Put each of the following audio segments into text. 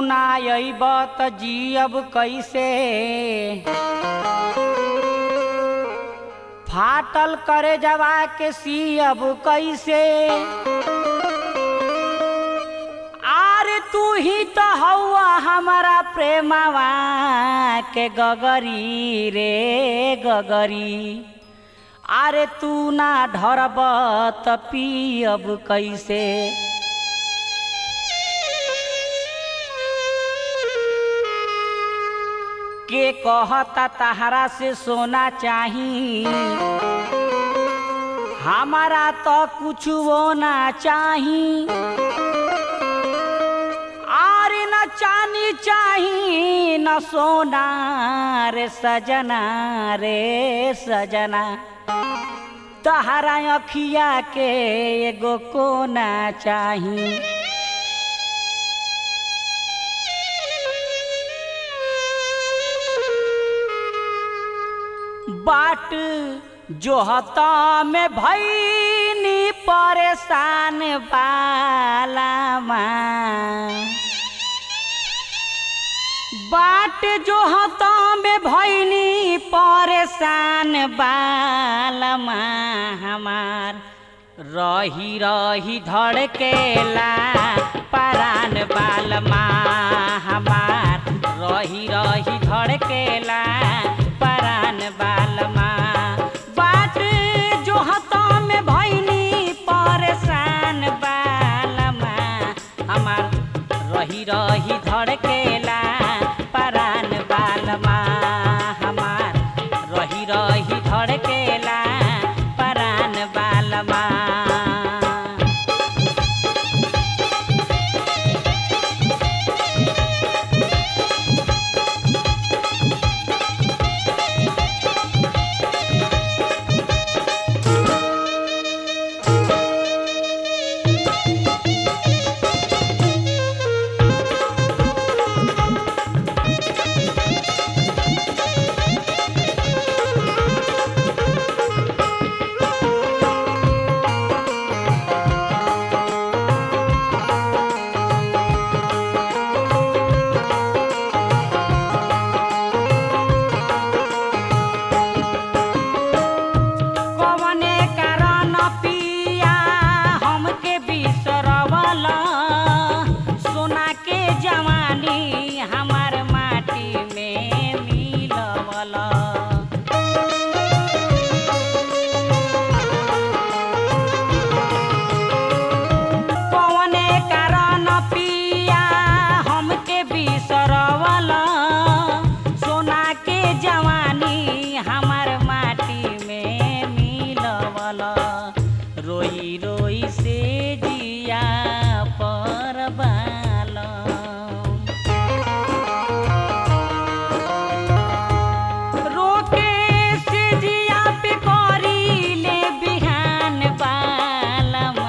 ना अइब त जियब कैसे फाटल करे जवा के सियब कैसे आरे तू ही तो हौआ हमारा प्रेमवा के गगरी रे गगरी आरे तू ना ढरब त पियब कैसे के कहता तहरा से सोना चाही हमारा तो कुछ वो ना चाही आरे न चानी चाही न सोना रे सजना रे सजना तहरा अखिया के एगो कोना चाही बाट जो हता में भैनी परेशान बालामा बाट जो हता में भैनी परेशान बालमा हमार रही रही धड़केला परान बालमा हमार रही रही धड़केला परान बालमा बाट जो हता में भैनी परेशान बालमा हमार रही रही धड़केला परान बालमा हमार रही रही धड़केला परान बालमा कवने कारण पिया हमके बिसरवला सोना के जवानी हमार माटी में मिलवला कवने कारण पिया हमके बिसरवला सोना के जवानी हमार माटी में मिलवला रोई रोई से जिया पर रोके से जिया पे करी ले बिहान बालमा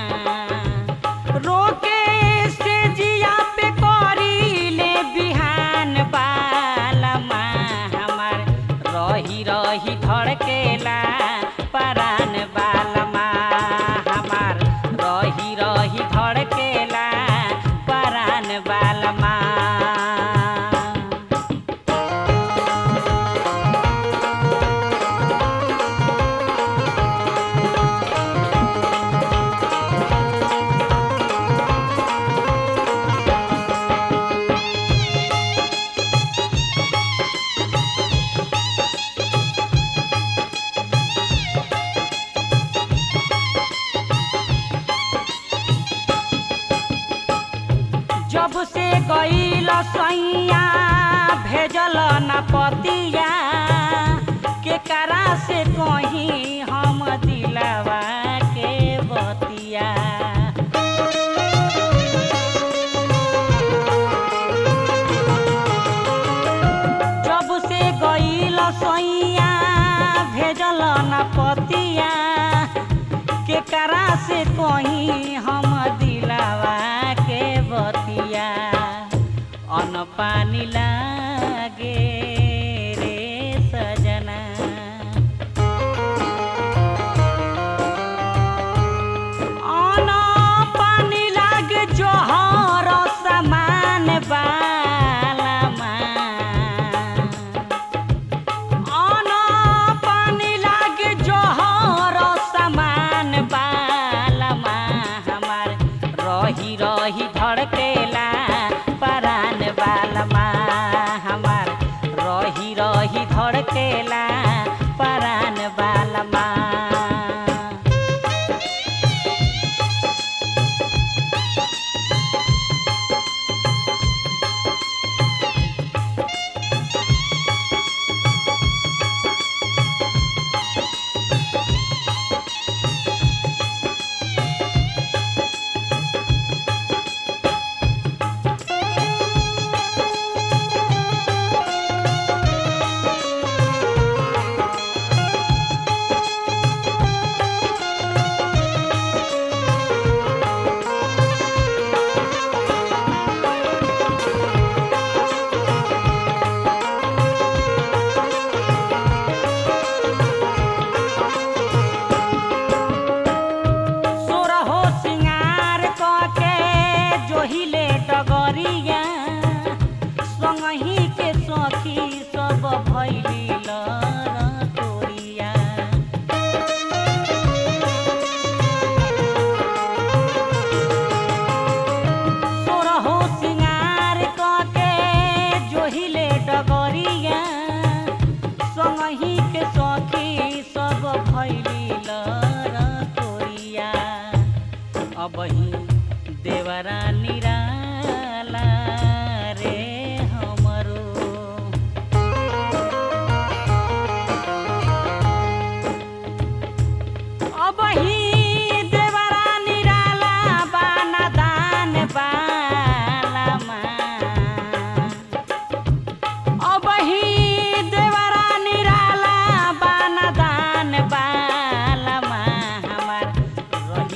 रोके से जिया पे करी ले बिहान बालमा हमार रही रही धड़केला परान बालमा हमार रही रही धड़केला परान बालमा जब से गईल सैया भेजल न पतिया के करा से कहीं हम दिलवा के बतिया जब से गईल सैया भेजल न पतिया के करा से कहीं हम दिलावा के बतिया अन पानी लागे रे सजना अन पानी लागे जोहर समान बा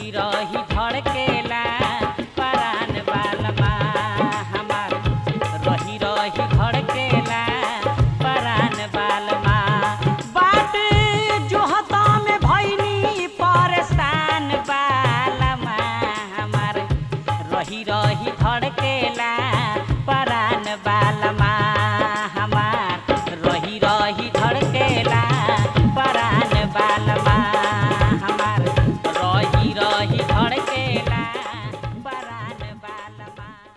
खुशी रही